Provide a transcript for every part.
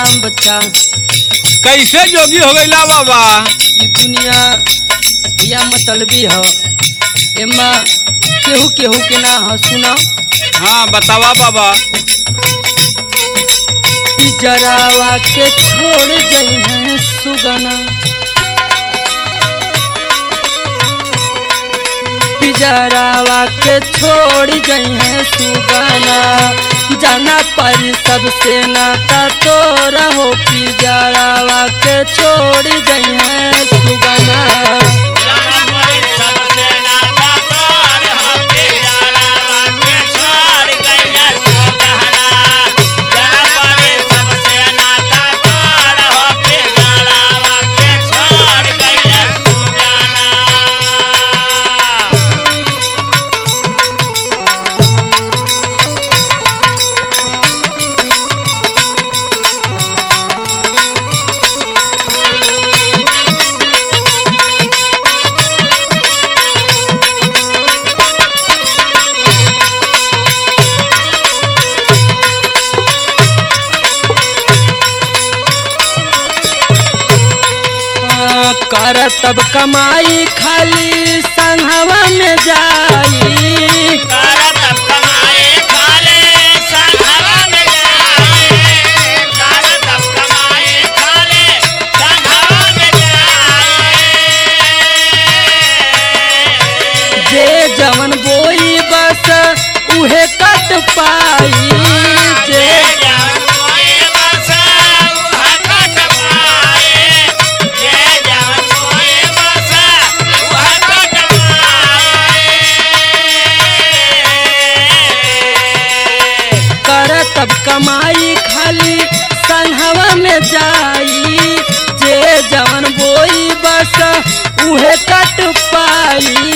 राम बच्चा कैसे जोगी हो गईला बाबा ई दुनिया या मतलबी ह एमा केहू केहू के ना ह सुना हाँ बतावा बाबा जरावा के छोड़ गई है सुगना पिजरावा के छोड़ गई है सुगना जाना पर सबसे नाता तो रहो पिजरावा के छोड़ गई है सुगना आ, कर तब कमाई खाली संघवा में जाई जे जवन बोई बस उहे कट पाई जे कर तब कमाई खाली संघवा में जाई जे जवन बोई बस उहे कट पाई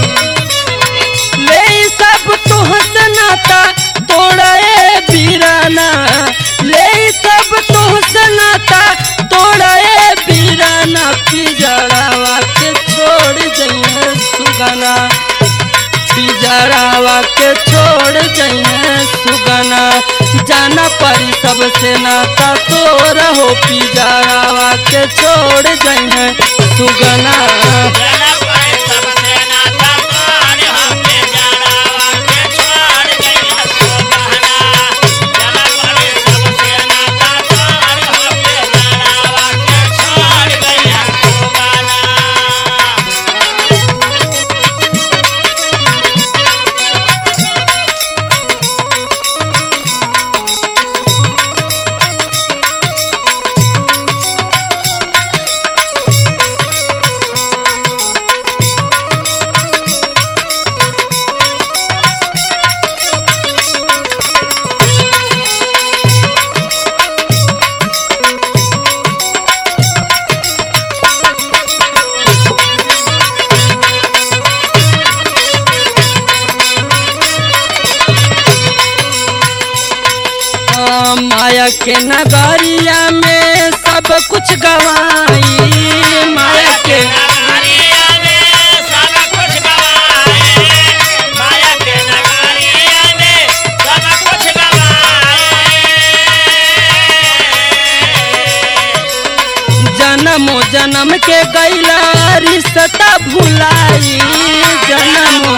ले सब तुहस नाता तोड़े बीराना ले सब तुहस नाता तोड़े बीराना पिजड़ावा के छोड़ जइए सुगना पिजड़ावा के छोड़ जइए सुगना जाना परी सबसे नाता तो रहो पिजड़ावा के छोड़ जइए सुगना आ, माया के नगरिया में सब कुछ गवाई माया के जन्मो जन्म के गैला रिश्ता भुलाई जन्मो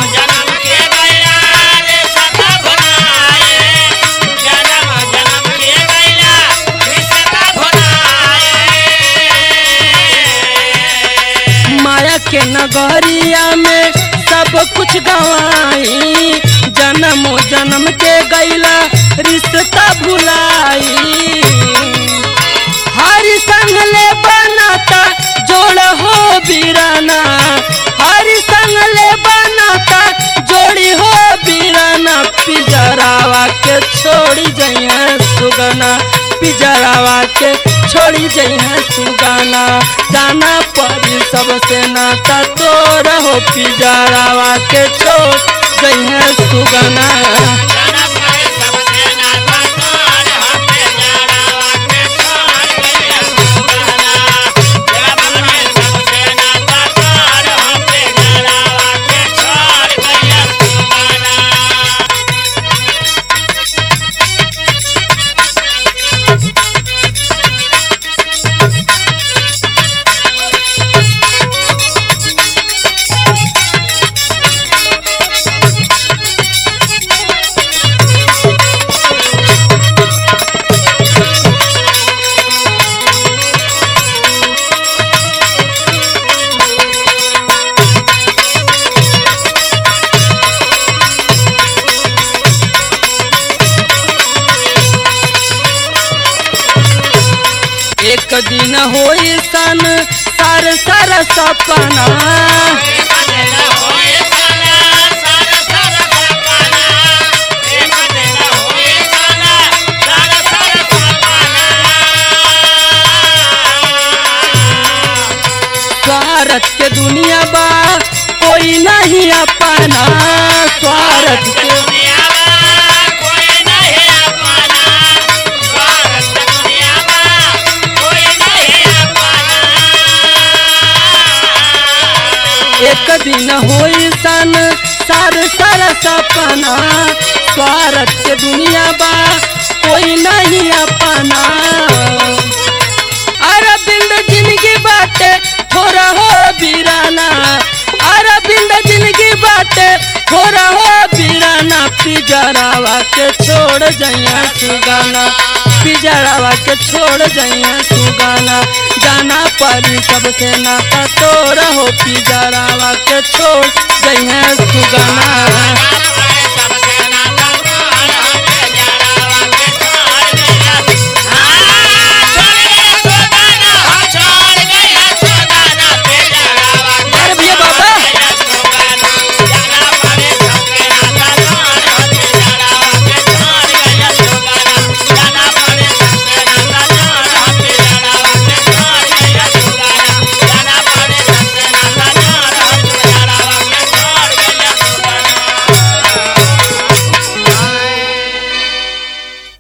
माया के नगरिया में सब कुछ गवाई जन्मो जन्म के गैला रिश्ता भुलाई हर संग ले बनाता जोड़ हो बीराना हर संग ले बनाता जोड़ी हो बीराना पिजरावा के छोड़ी जइए सुगना पिजरावा के छोड़ी जइए सुगना जाना पड़ी सबसे नाता तो रहो पिजरावा के छोड़ जइए सुगना सन सार सार सपना स्वार्थ के दुनिया बा कोई नहीं अपना स्वार्थ के एक दिन होई सन सार सार सपना स्वार्थ के दुनिया बा कोई नहीं अपना अरविंद जिंदगी बाटे थोड़ा हो बीराना अरविंद जिंदगी बाटे थोड़ा हो बीराना पिजरावा के छोड़ जइया सुगाना पिजरावा के छोड़ जइया सुगाना जाना पड़ी सबसे नाता तोड़ हो पिजरावा के छोड़ जइया सुगाना